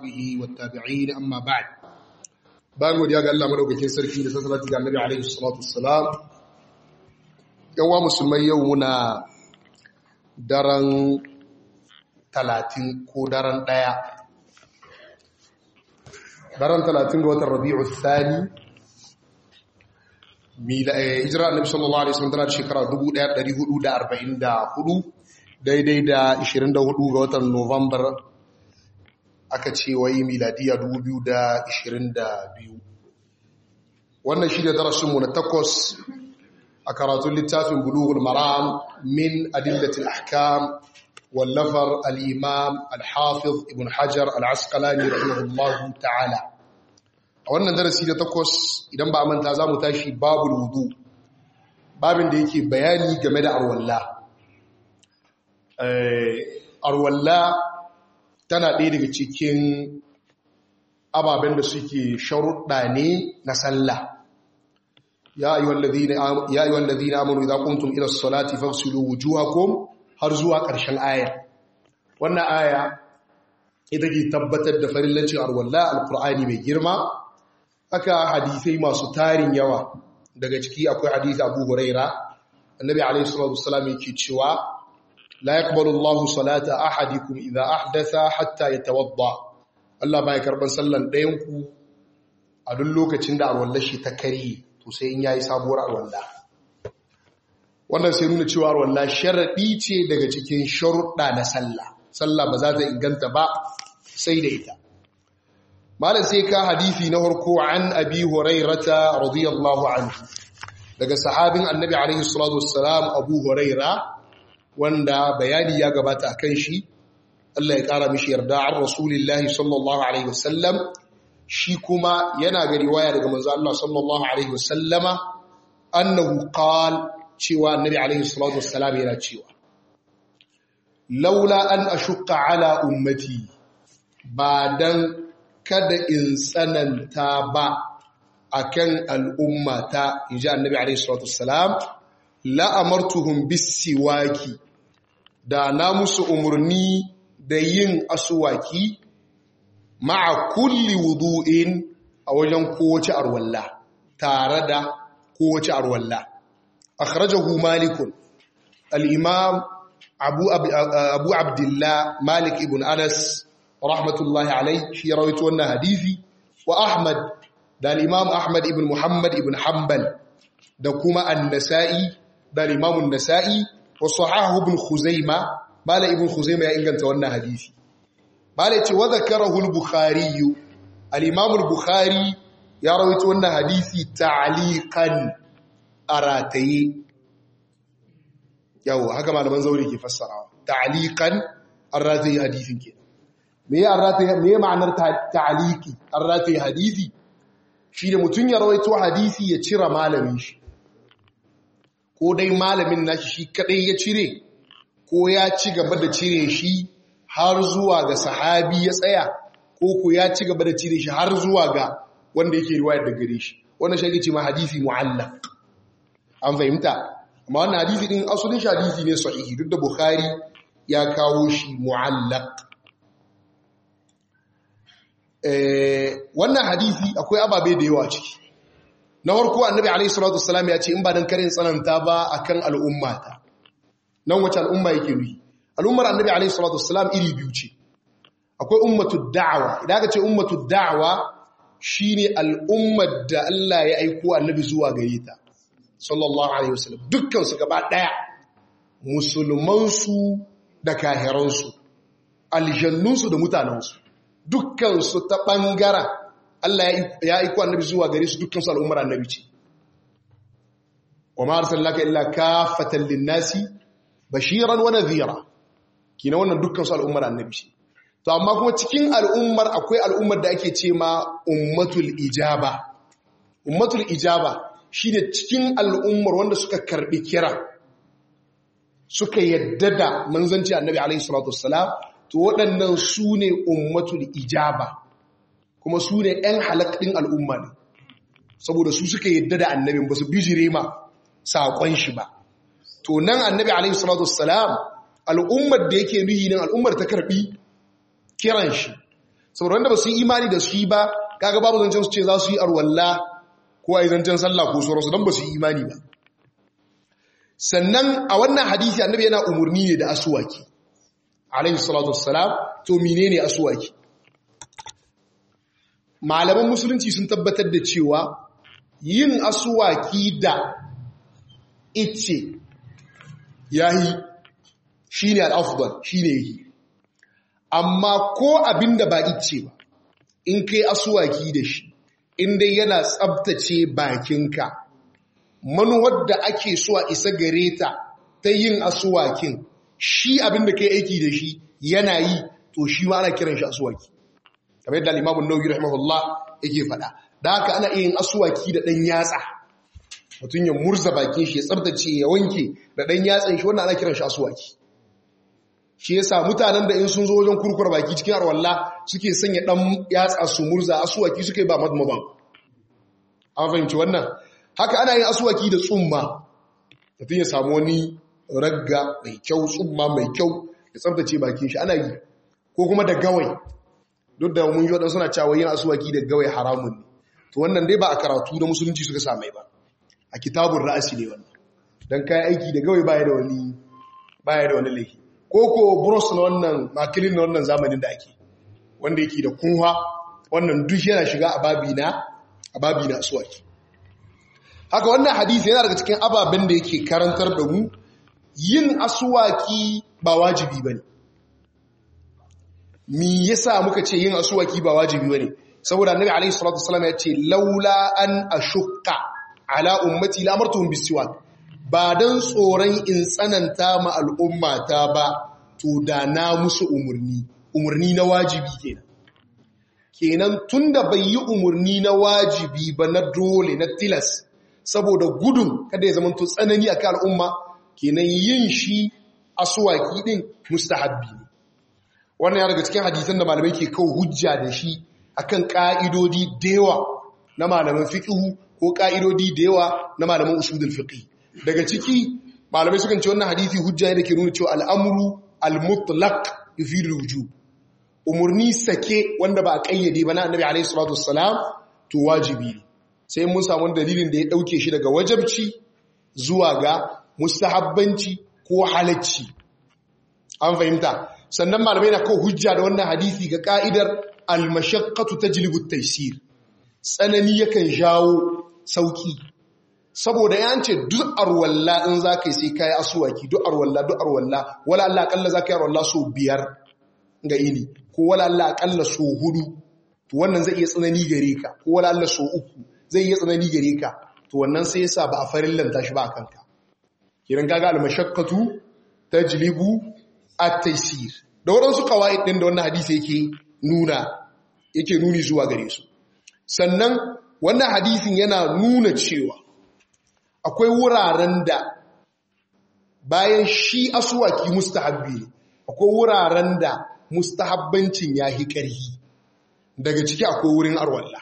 وصحبه والتابعين أما بعد bayan godiya ga Allah madaukakin sarki da sassalati ga Annabi alaihi salatu wassalam yawa musulmai yau muna daren talatin ko daren ɗaya daren talatin ga watan rabi'u thani hijira annabi sallallahu alaihi wasallam tana da shekara 1444 daidai da 24 ga watan Nuwambar aka ce wai miladiya 2022 wannan shi da darasinmu na takwas a karatun littafin bulughul maram min adillatil ahkam wallafar al-imam al-hafiz ibn hajar al-asqalani rahimahullahu ta'ala a wannan darasi da takwas idan ba manta za mu tashi babul wudu babin da yake bayani game da arwalla arwalla tana ɗaya daga cikin ababen da suke sharuɗa ne na sallah ya yi wallazi na amuru idan kuntum ila salati fafsilu wujuhakum har zuwa ƙarshen aya wannan aya ita ke tabbatar da farillancin arwalla alkur'ani mai girma haka hadisai masu tarin yawa daga ciki akwai hadisi abu huraira annabi alaihi salatu wasallam yake cewa la yaqbalu Allahu salata ahadikum idha ahdatha hatta yatawadda Allah bai karban sallan ɗayan ku a duk lokacin da arwallar shi ta kare to sai in yayi sabuwar arwalla wannan sai nuna cewa arwalla sharadi ce daga cikin sharuɗa na sallah sallah ba za ta inganta ba sai da ita malam sai ka hadisi na harko an abi hurairata radiyallahu anhu daga sahabin annabi alaihi salatu wassalam abu huraira wanda bayani ya gabata akan shi Allah ya kara mishi yarda an rasulillahi sallallahu alaihi wasallam shi kuma yana ga riwaya daga manzo Allah sallallahu alaihi wasallama annahu qal cewa annabi alaihi salatu wassalam yana cewa laula an ashqa ala ummati ba dan kada in tsananta ba akan al'ummata inji annabi alaihi salatu wassalam la amartuhum bisiwaki da na musu umarni da yin asuwaki ma'a kulli wudu'in a wajen kowace arwalla tare da kowace arwalla akhrajahu malikun al-imam abu abu abdullah malik ibn anas rahmatullahi alai shi ya rawaito wannan hadisi wa ahmad da al-imam ahmad ibn muhammad ibn hanbal da kuma an-nasa'i da al-imam an-nasa'i wa sahahu ibn khuzaima mala ibn khuzaima ya inganta wannan hadisi mala ce wa zakarahu al-bukhari al-imam al-bukhari ya rawaito wannan hadisi ta'liqan arataye yawo haka malaman zauri ke fassarawa ta'liqan arataye hadisin kenan me ya arrata me ya ma'anar ta'aliki arrata hadisi shi da mutun ya rawaito hadisi ya cira malamin shi ko dai malamin nashi shi kadai ya cire ko ya ci gaba da cire shi har zuwa ga sahabi ya tsaya ko ko ya ci gaba da cire shi har zuwa ga wanda yake riwayar da gare shi wannan shi ce ma hadisi mu'allaq an fahimta amma wannan hadisi din asalin shi hadisi ne sahihi duk da bukhari ya kawo shi mu'allaq wannan hadisi akwai ababe da yawa ciki na farko annabi alaihi salatu wassalam ya ce in ba dan karin tsananta ba akan al'ummata nan wace al'umma yake nufi al'ummar annabi alaihi salatu wassalam iri biyu ce akwai ummatu da'awa idan aka ce ummatu da'awa shine al'ummar da Allah ya aiko annabi zuwa gare ta sallallahu alaihi wasallam dukkan su gaba daya musulman su da kahiran su aljannun su da mutanen su dukkan su ta bangaren Allah ya aiko annabi zuwa gare su dukkan su al'ummar annabi ce wa ma arsalnaka illa kaffatan lin-nasi bashiran wa nadhira kina wannan dukkan su al'ummar annabi ce to amma kuma cikin al'ummar akwai al'ummar da ake ce ma ummatul ijaba ummatul ijaba shine cikin al'ummar wanda suka karbi kira suka yadda da manzanci annabi alaihi salatu wassalam to waɗannan su ne ummatul ijaba kuma su ne ‘yan halaktun al'umma ne saboda su suka yadda da annabin ba su bijire ma saƙon shi ba to nan annabi alaihi salatu wassalam al'ummar da yake nuhi nan al'ummar ta karbi kiran shi saboda wanda ba su yi imani da shi ba kaga babu zancen su ce za su yi arwalla ko a yi zancen sallah ko sauransu don ba su yi imani ba sannan a wannan hadisi annabi yana umarni ne da asuwaki alaihi salatu wassalam to menene asuwaki malaman musulunci sun tabbatar da cewa yin asuwaki da ice yayi shine al-afdal shine yi amma ko abinda ba ice ba in kai asuwaki da shi in dai yana tsabtace bakinka manuwar da ake so a isa gare ta ta yin asuwakin shi abinda kai aiki da shi yana yi to shi ma ana kiran shi asuwaki kamar yadda al-Imam an-Nawawi rahimahullah yake faɗa da haka ana iya yin asuwaki da ɗan yatsa mutum ya murza bakin shi ya tsabtace ya wanke da ɗan yatsan shi wannan ana kiran shi asuwaki shi yasa mutanen da in sun zo wajen kurkur baki cikin arwalla suke sanya ɗan yatsa su murza asuwaki suke ba madmaban an fahimci wannan haka ana yin asuwaki da tsumma mutum ya samu wani ragga mai kyau tsumma mai kyau ya tsabtace bakin shi ana yi ko kuma da gawai duk da mun yi waɗansu suna cewa yin asuwaki da gawai haramun ne to wannan dai ba a karatu da musulunci suka samai ba a kitabun ra'asi ne wannan don kayan aiki da gawai baya da wani baya da wani laifi ko ko bros na wannan makilin na wannan zamanin da ake wanda yake da kunwa wannan duk yana shiga a babi na a babi na asuwaki haka wannan hadisi yana daga cikin ababen da yake karantar da mu yin asuwaki ba wajibi bane mi yasa muka ce yin asuwaki ba wajibi bane saboda annabi alaihi salatu wasallam ya ce laula an ashukka ala ummati la amartuhum bisiwak ba dan tsoron in tsananta ma al'ummata ba to da na musu umurni umurni na wajibi kenan kenan tunda bai yi umurni na wajibi ba na dole na tilas saboda gudun kada ya zama to tsanani akan al'umma kenan yin shi asuwaki din mustahabbi ne wannan ya daga cikin hadisan da malamai ke kawo hujja da shi akan ka'idodi da yawa na malaman fiqhu ko ka'idodi da yawa na malaman usulul fiqh daga ciki malamai sukan ce wannan hadisi hujja ne da ke nuna cewa al'amru al-mutlaq yufidu wujub umurni sake wanda ba a kayyade ba na annabi alaihi salatu wassalam to wajibi ne sai mun samu dalilin da ya dauke shi daga wajabci zuwa ga mustahabbanci ko halacci an fahimta sannan malamai na kawo hujja da wannan hadisi ga ka'idar al-mashaqqatu tajlibu at-taysir tsanani yakan jawo sauki saboda ya ce duk arwalla in zaka sai kai asuwaki duk arwalla duk arwalla wala Allah akalla zaka yi arwalla so biyar ga ini ko wala Allah akalla so hudu to wannan zai iya tsanani gare ka ko wala Allah so uku zai iya tsanani gare ka to wannan sai yasa ba a farin lanta shi ba a kanka kiran kaga al-mashaqqatu tajlibu at-taysir da waɗansu kawai ɗin da wannan hadisi yake nuna yake nuni zuwa gare su sannan wannan hadisin yana nuna cewa akwai wuraren da bayan shi asuwaki mustahabbi ne akwai wuraren da mustahabbancin ya hi ƙarhi daga ciki akwai wurin arwalla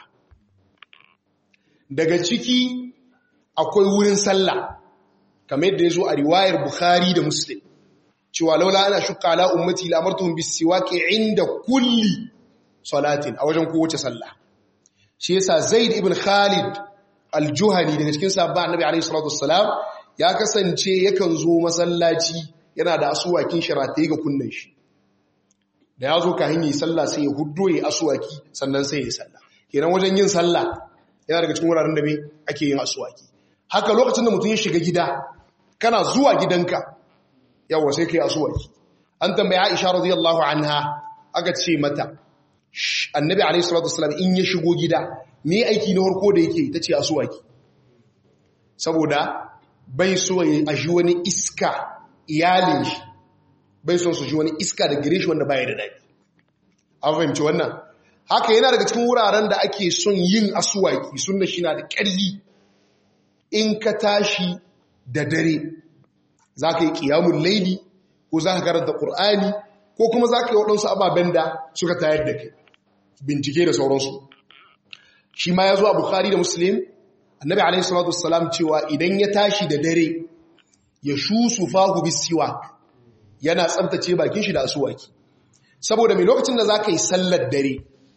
daga ciki akwai wurin sallah kamar yadda ya zo a riwayar bukhari da muslim cewa laula ana shukka ala ummati la amartuhum bisiwaki inda kulli salatin a wajen kowace sallah shi yasa zaid ibn khalid al-juhani daga cikin sahabba annabi alayhi salatu wassalam ya kasance yakan zo masallaci yana da asuwakin shiratai ga kunnan shi da ya zo kahin yi sallah sai ya huddo ya asuwaki sannan sai ya sallah kenan wajen yin sallah yana daga cikin wuraren da me ake yin asuwaki haka lokacin da mutum ya shiga gida kana zuwa gidanka yawa sai kai asuwaki an tambaye Aisha radiyallahu anha aka ce mata annabi alayhi salatu wasallam in ya shigo gida me aiki na harko da yake tace asuwaki saboda bai so ya ji wani iska iyalin shi bai son su ji wani iska da gire shi wanda baya da dadi an fahimci wannan haka yana daga cikin wuraren da ake son yin asuwaki sunna shi na da ƙarfi in ka tashi da dare za ka yi ƙiyamun laili ko za ka karanta ƙur'ani ko kuma za ka yi waɗansu ababen da suka tayar da kai bincike da sauransu shi ma ya zo a bukari da muslim annabi alaihi salatu wassalam cewa idan ya tashi da dare ya shusu fahu bisiwak yana tsabtace bakin shi da asuwaki saboda mai lokacin da za ka yi sallar dare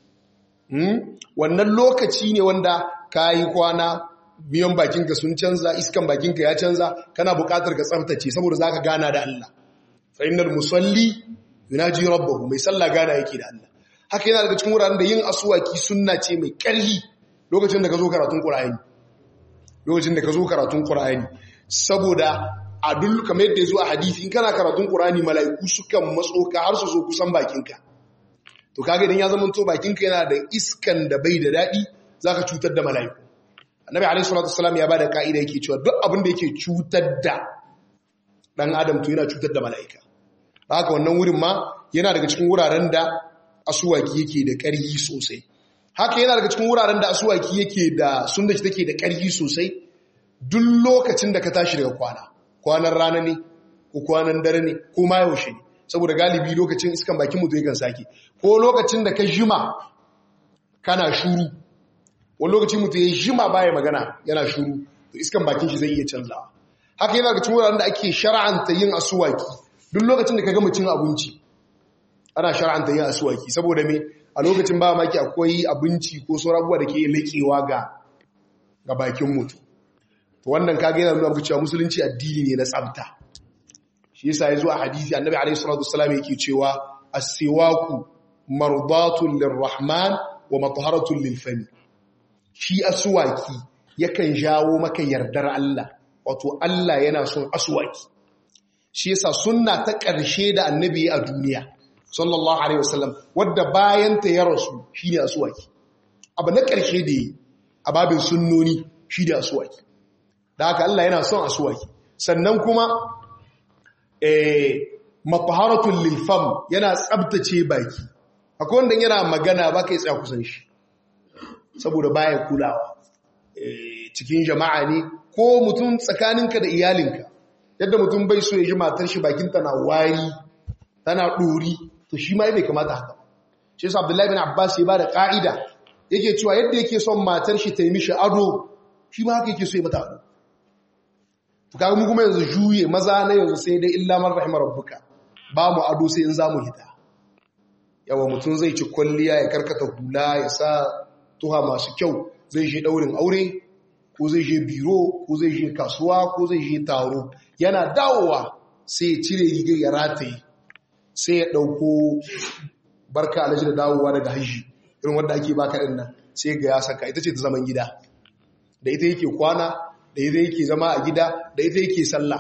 wannan lokaci ne wanda ka yi kwana biyan bakinka sun canza iskan bakinka ya canza kana buƙatar ka tsaftace saboda za ka gana da Allah fa'inar musalli yunaji rabbahu mai sallah gana yake da Allah haka yana daga cikin wuraren da yin asuwaki sunna ce mai ƙarfi lokacin da ka zo karatun ƙura'ani lokacin da ka zo karatun ƙura'ani saboda a duk kamar yadda ya zo a hadisi in kana karatun ƙura'ani mala'iku sukan matso ka har su zo kusan bakinka to kaga idan ya zama to bakinka yana da iskan da bai da daɗi za ka cutar da mala'iku annabi alaihi salatu wasallam ya bada ka'ida yake cewa duk abin da yake cutar da dan adam to yana cutar da mala'ika haka wannan wurin ma yana daga cikin wuraren da asuwaki yake da ƙarfi sosai haka yana daga cikin wuraren da asuwaki yake da sunna shi take da ƙarfi sosai duk lokacin da ka tashi daga kwana kwanan rana ne ko kwanan dare ne ko ma yaushe ne saboda galibi lokacin iskan bakin mutu yakan sake ko lokacin da ka jima kana shuru wani lokacin mutu ya jima baya magana yana shuru to iskan bakin shi zai iya canzawa haka yana daga cikin wuraren da ake shar'anta yin asuwaki duk lokacin da ka gama cin abinci ana shar'anta yin asuwaki saboda me a lokacin ba maki akwai abinci ko sauran abubuwa da ke laƙewa ga ga bakin mutu to wannan kaga yana nuna cewa musulunci addini ne na tsafta shi yasa yazo a hadisi annabi alaihi salatu wassalam yake cewa as-siwaku mardatun lirrahman wa matharatun lilfami shi asuwaki yakan jawo maka yardar Allah wato Allah yana son asuwaki shi yasa sunna ta ƙarshe da annabi a duniya sallallahu alaihi wasallam wadda bayan ta ya rasu shine asuwaki abu na ƙarshe da yi a babin sunnoni shi da asuwaki da haka Allah yana son asuwaki sannan kuma eh mafaharatul lilfam yana tsabtace baki akwai wanda yana magana ba kai tsaya kusan shi saboda baya kulawa cikin jama'a ne ko mutum tsakaninka da iyalinka yadda mutum bai so ya ji matar shi bakin tana wari tana ɗori to shi ma bai kamata haka shi yasa Abdullahi bin Abbas ya bada ka'ida yake cewa yadda yake son matar shi ta yi mishi ado shi ma haka yake so ya mata ado to kaga mu kuma yanzu juye maza na yanzu sai dai illa man rahimar rabbuka ba mu ado sai in zamu hita yawa mutum zai ci kwalliya ya karkata hula ya sa tuha masu kyau zai je daurin aure ko zai je biro ko zai je kasuwa ko zai je taro yana dawowa sai ya cire rigar ya rataye sai ya dauko barka alaji da dawowa daga hajji irin wanda ake baka din nan sai ga ya saka ita ce ta zaman gida da ita yake kwana da ita yake zama a gida da ita yake sallah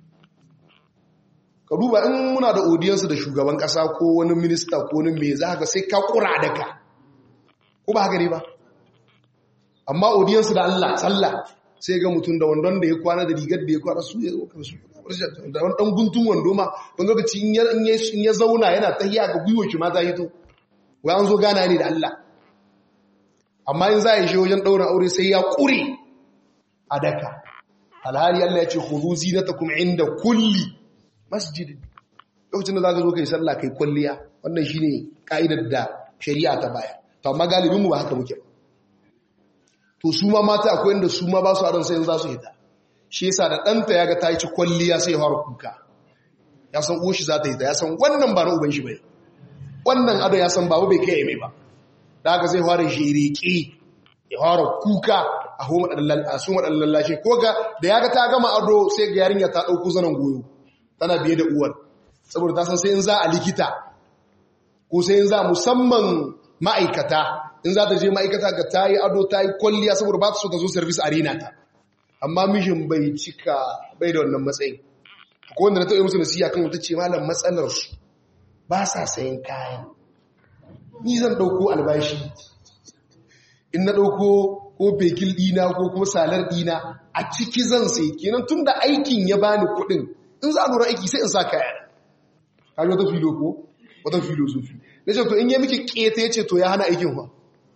ka duba in muna da audiyansu da shugaban kasa ko wani minista ko wani mai za ka sai ka kura da ka ko ba haka ne ba amma audiyansu da Allah sallah sai ga mutum da wandon da ya kwana da rigar da ya kwana su ya zo kansu da wani dan guntun wando ma wani lokaci in ya zauna yana tahiya ga gwiwo shi ma ta hito wai an zo gana ne da Allah amma in za a yi shi wajen ɗaurin aure sai ya ƙure a daka alhali Allah ya ce hudu zinatakum inda kulli masjidin lokacin da za ka zo kai sallah kai kwalliya wannan shine ka'idar da shari'a ta baya to amma galibinmu ba haka muke ba to su ma mata akwai inda su ma ba su aron sai za su hita shi yasa da ɗanta ya ga ta yi ci kwalliya sai ya fara kuka ya san uwan shi za ta hita ya san wannan ba na uban shi bai wannan ado ya san babu bai kai mai ba da haka zai fara shiriki ya fara kuka a su maɗan lallashe ko ga da ya ga ta gama ado sai ga yarinya ta ɗauko zanen goyo tana biye da uwar saboda ta san sai in za a likita ko sai in za musamman ma'aikata in za ta je ma'aikata ga ta yi ado ta yi kwalliya saboda ba ta so ta zo service arena ta amma mishin bai cika bai da wannan matsayin ko wanda na taɓa musu nasiya kan wata ce malam matsalar su ba sa sayan kayan ni zan ɗauko albashi in na ɗauko ko fekil ɗina ko kuma salar ɗina a ciki zan sai kenan tun da aikin ya bani kuɗin in za a lura aiki sai in sa kaya kaji wata filo ko wata filo sufi na ce to in yi miki keta ya ce to ya hana aikin fa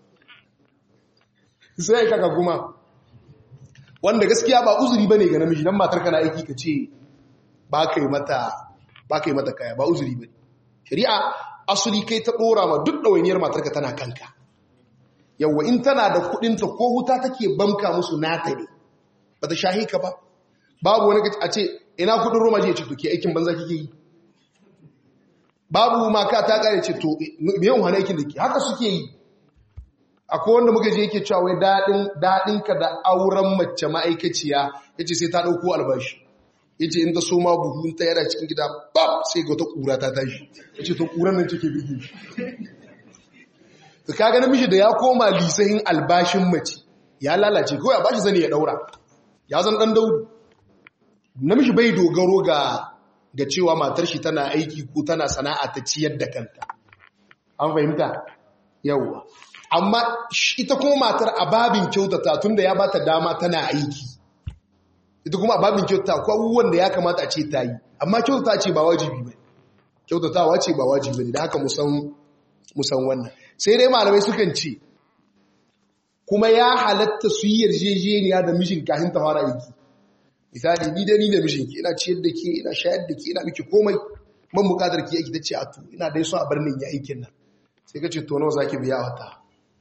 sai kaka kuma wanda gaskiya ba uzuri ba ne ga namiji don matar kana aiki ka ce ba ka yi mata kaya ba uzuri ba ne shari'a asuli kai ta ɗora ma duk ɗawainiyar matarka tana kanka yawwa in tana da kuɗinta ko wuta take bamka musu nata ne ba ta shahi ka ba babu wani a ce ina kuɗin roma je ce to ke aikin banza kike yi babu maka ta ƙare ce to yawan hana aikin da ke haka suke yi akwai wanda muka je yake cewa wai daɗin ka da auren mace ma'aikaciya yace sai ta ɗauko albashi yace in ta so ma buhun ta yana cikin gida bab sai ga wata ƙura ta tashi yace to ƙuran nan take bige shi to kaga namiji da ya koma lisahin albashin mace ya lalace kawai a bashi zane ya daura ya zan dan daudu namiji bai dogaro ga ga cewa matar shi tana aiki ko tana sana'a ta ciyar da kanta an fahimta yawwa amma ita kuma matar a babin kyautata tunda ya bata dama tana aiki ita kuma a babin kyautata ko abubuwan da ya kamata a ce ta yi amma kyautata ce ba wajibi ba kyautatawa ce ba wajibi ne da haka musan wannan sai dai malamai sukan ce kuma ya halatta su yi yarjejeniya da mishin kafin ta fara aiki misali ni da ni da mishinki ina ciyar da ke ina shayar da ke ina miki komai man bukatar ki aiki ta ce a to ina dai so a bar ya aikin nan sai ka ce to nawa zaki biya wata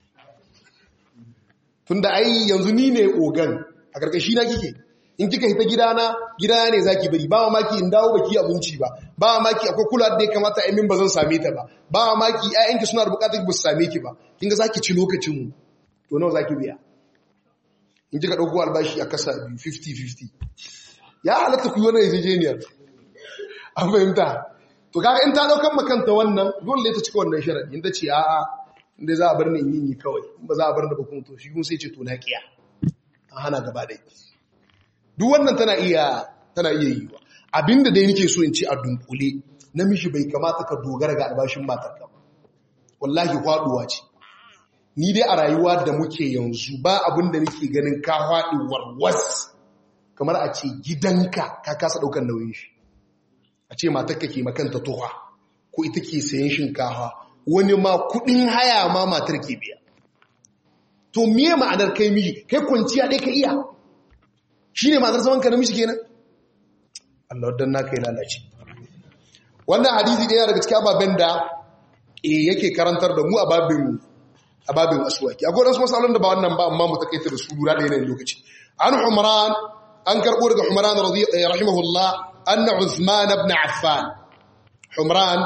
tunda ai yanzu ni ne ogan a karkashi na kike in kika hita gidana gidana ne zaki bari ba maki in dawo baki abinci ba ba maki akwai kula da ya kamata a min ba zan same ta ba ba maki ƴaƴanki suna da bukatar ba su same ki ba kin ga zaki ci lokacin mu to nawa zaki biya in kika dauko albashi a kasa biyu 50 50 ya halatta ku yi wannan yarjejeniyar an fahimta to kaga in ta daukan makanta wannan dole ta cika wannan sharadi in ta ce a'a inda za a bar ni in yi kawai in ba za a bar ni ba kuma to shi kuma sai ce to na kiya an hana gaba da duk wannan tana iya tana iya yi wa abinda dai nake so in ci a dunkule namiji bai kamata ka dogara ga albashin matarka ba wallahi kwaduwa ce ni dai a rayuwa da muke yanzu ba abinda nake ganin ka faɗi warwas kamar a ce gidanka ka kasa ɗaukar nauyin shi a ce matarka ke makanta tuha ko ita ke sayan shinkafa wani ma kuɗin haya ma matar ke biya to miye ma'anar kai miji kai kwanciya ɗai ka iya shi ne ma'anar zaman ka namiji kenan Allah wadda na kai lalace wannan hadisi ɗaya daga cikin ababen da yake karantar da mu a babin a babin asuwaki akwai wasu masalon da ba wannan ba amma mu takaita da su lura da yanayin lokaci an umran an karɓo daga umran rahimahullah anna usman ibn affan umran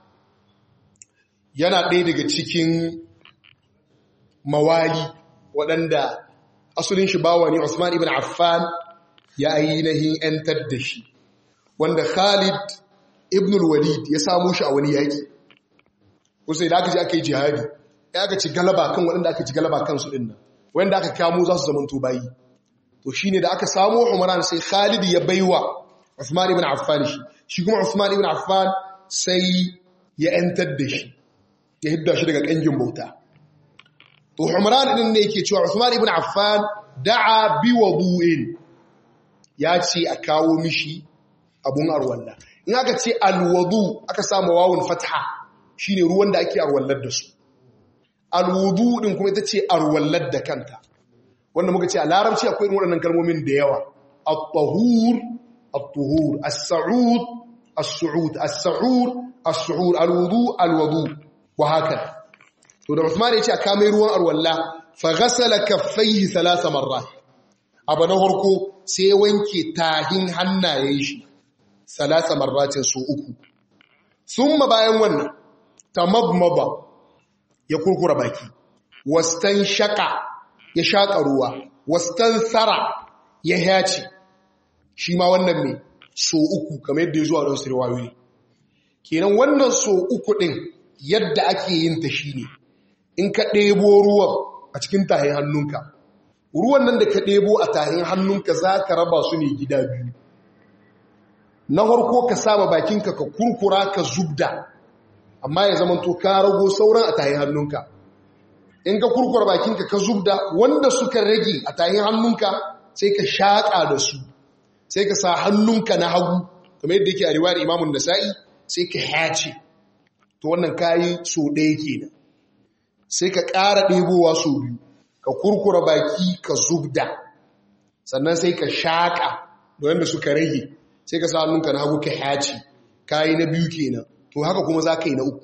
yana ɗaya daga cikin mawali waɗanda asulin shi bawa ne Usman ibn Affan ya ainihin ‘yantar da shi wanda Khalid ibn al-Walid ya samu shi a wani yaƙi kusa da aka ji aka yi jihadi ya aka ci galaba kan waɗanda aka ci galaba kansu ɗin nan wanda aka kamo za su zamanto bayi to shi ne da aka samu umaran sai Khalid ya baiwa Usman ibn Affan shi shi kuma Usman ibn Affan sai ya ‘yantar da shi ya hidda shi daga ƙangin bauta to Umran din ne yake cewa Uthman ibn Affan da'a bi wudu'in ya ce a kawo mishi abun arwalla in aka ce alwudu aka samu wawun fatha shine ruwan da ake arwallar da su alwudu din kuma ita ce arwallar da kanta wanda muka ce a larabci akwai irin waɗannan kalmomin da yawa at-tahur at-tuhur as-sa'ud as-su'ud as-sa'ud as-su'ud alwudu alwudu wa haka to da Uthman ya ce a kame ruwan arwalla fa ghasala kaffaihi thalatha marrat abu na farko sai wanke tahin hannayen shi thalatha marratin su uku thumma bayan wannan tamabmaba ya kurkura baki wastan shaka ya shaka ruwa wastan sara ya haci shi ma wannan me so uku kamar yadda ya zuwa don sirwayoyi kenan wannan so uku din yadda ake yin ta shine in ka ɗebo ruwan a cikin tahin hannunka ruwan nan da ka ɗebo a tahin hannunka za ka raba su ne gida biyu na harko ka saba bakinka ka kurkura ka zubda amma ya zama to ka rago sauran a tahin hannunka in ka kurkura bakinka ka zubda wanda suka rage a tahin hannunka sai ka shaƙa da su sai ka sa hannunka na hagu kamar yadda yake a riwayar imamun nasa'i sai ka hace to wannan kayi so ɗaya kenan sai ka ƙara ɗebowa so biyu ka kurkura baki ka zubda sannan sai ka shaƙa da wanda suka rage sai ka sa hannunka na hagu ka haci kayi na biyu kenan to haka kuma za ka yi na uku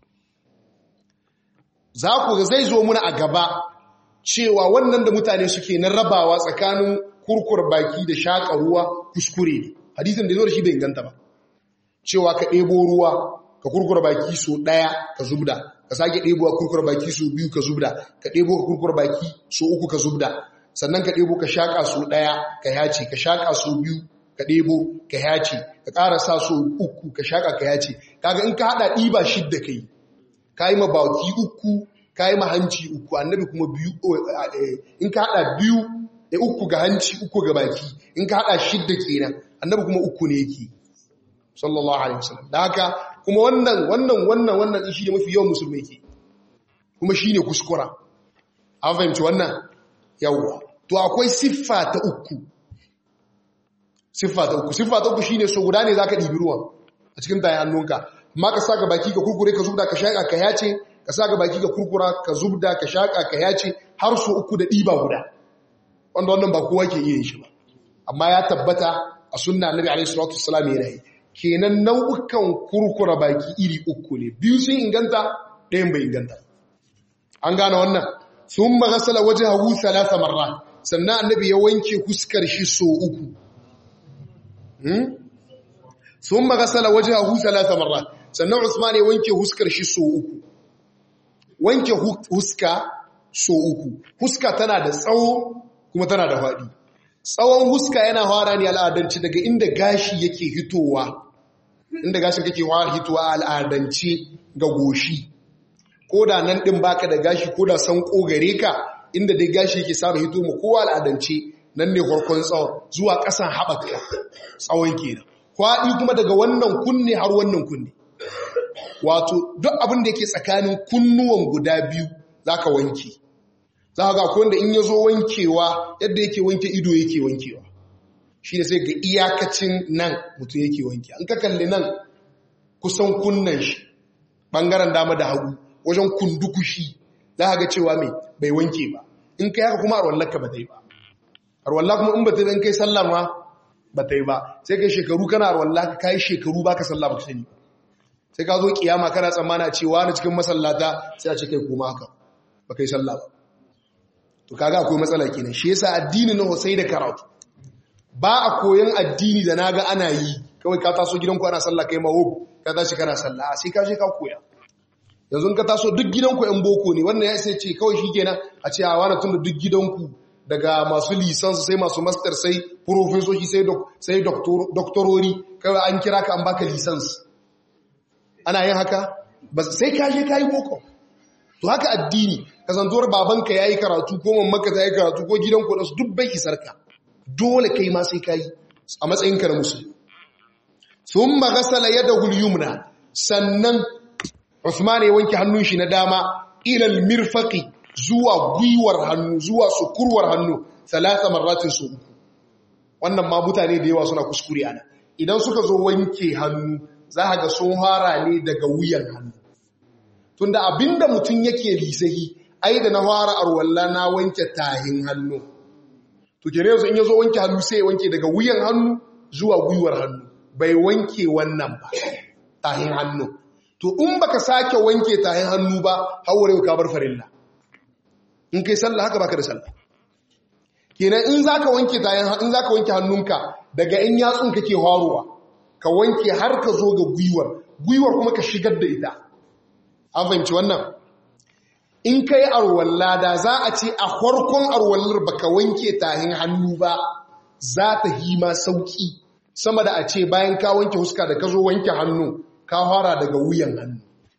za ku ga zai zo muna a gaba cewa wannan da mutane suke na rabawa tsakanin kurkur baki da shaƙa ruwa kuskure ne hadisin da zo da shi bai inganta ba cewa ka ɗebo ruwa ka kurkura baki so ɗaya ka zubda ka ka sake ɗebo ka kurkura baki su biyu ka zubda ka ɗebo ka kurkura baki su uku ka zubda sannan ka ɗebo ka shaƙa su ɗaya ka yace ka shaƙa su biyu ka ɗebo ka yace ka ƙara sa su uku ka shaƙa ka yace kaga in ka haɗa ɗiba shidda ka yi ka yi ma baki uku ka yi ma hanci uku annabi kuma biyu in ka haɗa biyu da uku ga hanci uku ga baki in ka haɗa shidda kenan annabi kuma uku ne yake sallallahu alaihi wasallam da haka kuma wannan wannan wannan wannan shi ne mafi yawan musulmai ke kuma shi ne kuskura an fahimci wannan yawwa to akwai siffa ta uku siffa ta uku siffa ta uku shi ne so guda ne za ka ɗibi ruwan a cikin tayin hannunka amma ka sa ga baki ka kurkure ka zubda ka shaƙa ka yace ka sa ga baki ka kurkura ka zubda ka shaƙa ka yace har so uku da ɗiba guda wanda wannan ba kowa ke iya yin shi ba amma ya tabbata a sunna annabi alaihi salatu wassalam yana yi kenan nau'ukan kurkura baki iri uku ne biyu sun inganta ɗayan bai inganta an gane wannan sun magasala waje hagu salasa marra sannan annabi ya wanke huskar shi so uku sun magasala waje hagu salasa marra sannan usman ya wanke huskar shi so uku wanke huska so uku huska tana da tsawo kuma tana da faɗi tsawon huska yana fara ne al'adanci daga inda gashi yake hitowa inda gashin kake fara hitowa al'adance ga goshi ko da nan din baka da gashi ko da san gare ka inda dai gashi yake saba hito mu kowa al'adance nan ne farkon tsawon zuwa ƙasan haɓaka tsawon kenan kwaɗi kuma daga wannan kunne har wannan kunne wato duk abin da yake tsakanin kunnuwan guda biyu zaka wanke za ga akwai wanda in ya zo wankewa yadda yake wanke ido yake wankewa shi ne sai ga iyakacin nan mutum yake wanke an ka kalli nan kusan kunnan shi ɓangaren dama da hagu wajen kundukushi za ga cewa mai bai wanke ba in kai haka kuma arwallarka ba ta yi ba arwallar kuma in ba ta yi kai sallah ma ba ta yi ba sai kai shekaru kana arwallar ka yi shekaru ba ka sallah ba ka sani sai ka zo kiyama kana tsammana cewa na cikin masallata sai a ce kai kuma haka ba kai sallah ba to kaga akwai matsala kenan shi yasa addini na Husai da karatu ba a koyan addini da naga ana yi kawai ka taso gidanku ana sallah kai mawo ka tashi kana sallah sai ka je ka koya yanzu ka taso duk gidanku yan boko ne wannan ya sai ce kawai shikenan a ce a wani tunda duk gidanku daga masu lisansu sai masu master sai profesoshi sai sai doktorori kawai an kira ka an baka lisans ana yin haka sai ka je ka yi boko to haka addini kasantuwar babanka ya yi karatu ko mamaka ta yi karatu ko gidan kudansu duk bai isar ka dole kai ma sai ka yi a matsayinka na musulmi sun magasala yadda hulyumna sannan Usman ya wanke hannun shi na dama ilal mirfaqi zuwa gwiwar hannu zuwa sukurwar hannu salasa marratin su uku wannan ma mutane da yawa suna kuskure ana idan suka zo wanke hannu za ga sun fara ne daga wuyan hannu tunda abinda mutum yake lisahi ai da na fara arwalla na wanke tahin hannu to kene yanzu in yazo wanke hannu sai ya wanke daga wuyan hannu zuwa gwiwar hannu bai wanke wannan ba tahin hannu to in baka sake wanke tahin hannu ba haure ka bar farilla in kai sallah haka baka da sallah kenan in zaka wanke tahin in zaka wanke hannunka daga in yatsun kake haruwa ka wanke har ka zo ga gwiwar gwiwar kuma ka shigar da ita an fahimci wannan in ka yi arwalla da za a ce a farkon arwallar baka wanke tahin hannu ba za ta hima sauki sama da a ce bayan ka wanke huska da ka zo wanke hannu ka fara daga wuyan hannu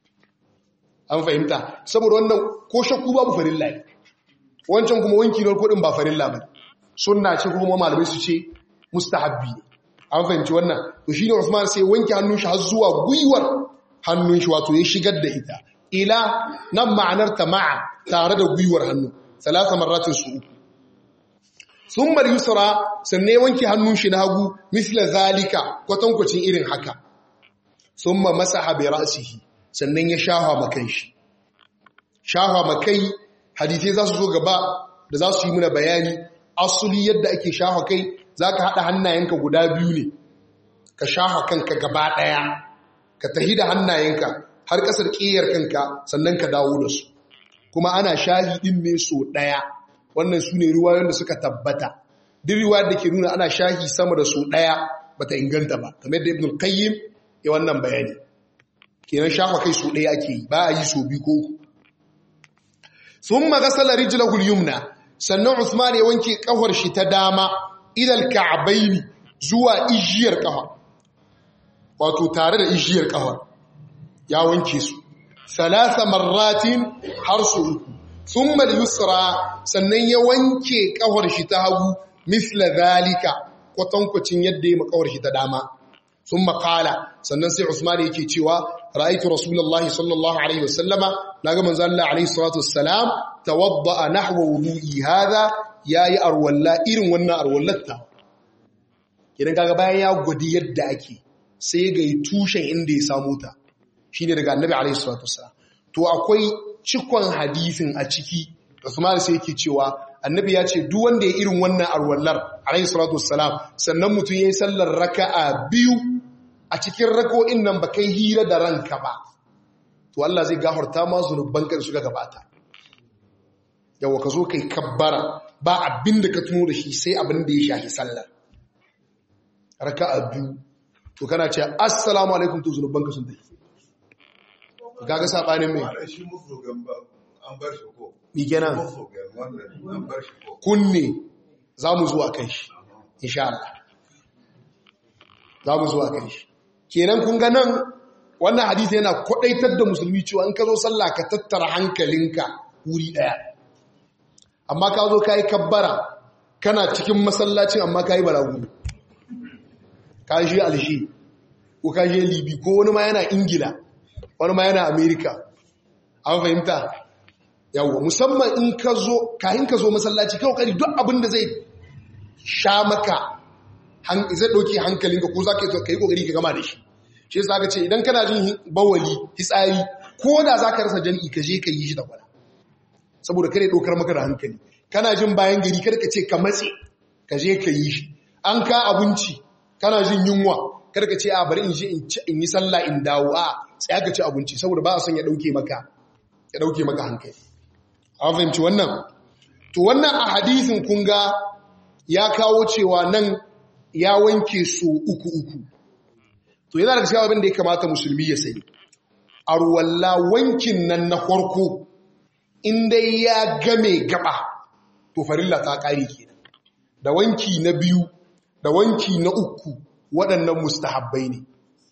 an fahimta saboda wannan ko shakku babu farilla ne wancan kuma wanki na kudin ba farilla ba sunna ce kuma malamai su ce mustahabbi ne an fahimci wannan to shine Usman sai wanke hannun shi har zuwa gwiwar hannun shi wato ya shigar da ita ila nan ma'anar ta ma'a tare da gwiwar hannu salasa marratin su uku sun bar yusra sannan wanke hannun shi na hagu misla zalika kwatankwacin irin haka sun ma masa haɓe ra'asihi sannan ya shaha makan shi shaha makai hadithai za su zo gaba da za su yi muna bayani asuli yadda ake shaha kai za ka haɗa hannayenka guda biyu ne ka shaha kanka gaba ɗaya ka tahi da hannayenka har ƙasar ƙiyar kanka sannan ka dawo da su kuma ana shahi ɗin ne so ɗaya wannan su ne ruwayoyin da suka tabbata duk riwayar da ke nuna ana shahi sama da so ɗaya bata inganta ba kamar da ibn qayyim ya wannan bayani kenan shafa kai so ɗaya ake yi ba a yi so biyu ko uku sun magasala rijilahul yumna sannan usman ya wanke kafar shi ta dama idal ka'baini zuwa ijiyar kafa wato tare da ijiyar kafar ya wanke su salasa marratin har su uku thumma yusra sannan ya wanke kafar shi ta hagu misla zalika kwatankwacin yadda ya makawar shi ta dama thumma qala sannan sai usman yake cewa ra'aytu rasulullahi sallallahu alaihi wasallama naga manzo Allah alaihi salatu wassalam tawadda nahwa wudu'i hadha yayi arwalla irin wannan arwallatta idan kaga bayan ya gwadi yadda ake sai ga tushen inda ya samu ta shine daga annabi alaihi salatu wassalam to akwai cikon hadisin a ciki Usman sai yake cewa annabi ya ce duk wanda ya irin wannan arwallar alaihi salatu wassalam sannan mutum yayi sallar raka'a biyu a cikin rako'in nan ba kai hira da ranka ba to Allah zai gafarta ma zunuban ka suka gabata yawa ka zo kai kabbara ba abin da ka tuno da shi sai abin da ya shafi sallar raka'a biyu to kana ce assalamu alaikum to zunuban ka sun tafi kaga sabanin mai ni kenan kunne za mu zuwa kan shi insha Allah za mu zuwa kan shi kenan kun ga nan wannan hadisi yana kwadaitar da musulmi cewa in ka zo sallah ka tattara hankalinka wuri daya amma ka zo kai kabbara kana cikin masallacin amma kai balagu ka shi alshi ko ka je libi ko wani ma yana ingila wani ma yana america an fahimta yawwa musamman in ka zo kayan ka zo masallaci kai kokari duk abin da zai sha maka zai ɗauki hankalinka ko za ka yi kokari ka gama da shi shi yasa ka ce idan kana jin bawali hitsari ko da za ka rasa jan'i ka je ka yi shi da kwana saboda kare ɗaukar maka da hankali kana jin bayan gari kada ka ce ka matse ka je ka yi shi an ka abinci kana jin yunwa kada ka ce a bari in je in yi sallah in dawo a sai ka ci abinci saboda ba a son ya ɗauke maka ya ɗauke maka hankali an fahimci wannan to wannan a hadisin kun ga ya kawo cewa nan ya wanke su uku uku to yana da abin da ya kamata musulmi ya sani arwalla wankin nan na farko in dai ya game gaba to farilla ta ƙare kenan da wanki na biyu da wanki na uku waɗannan mustahabbai ne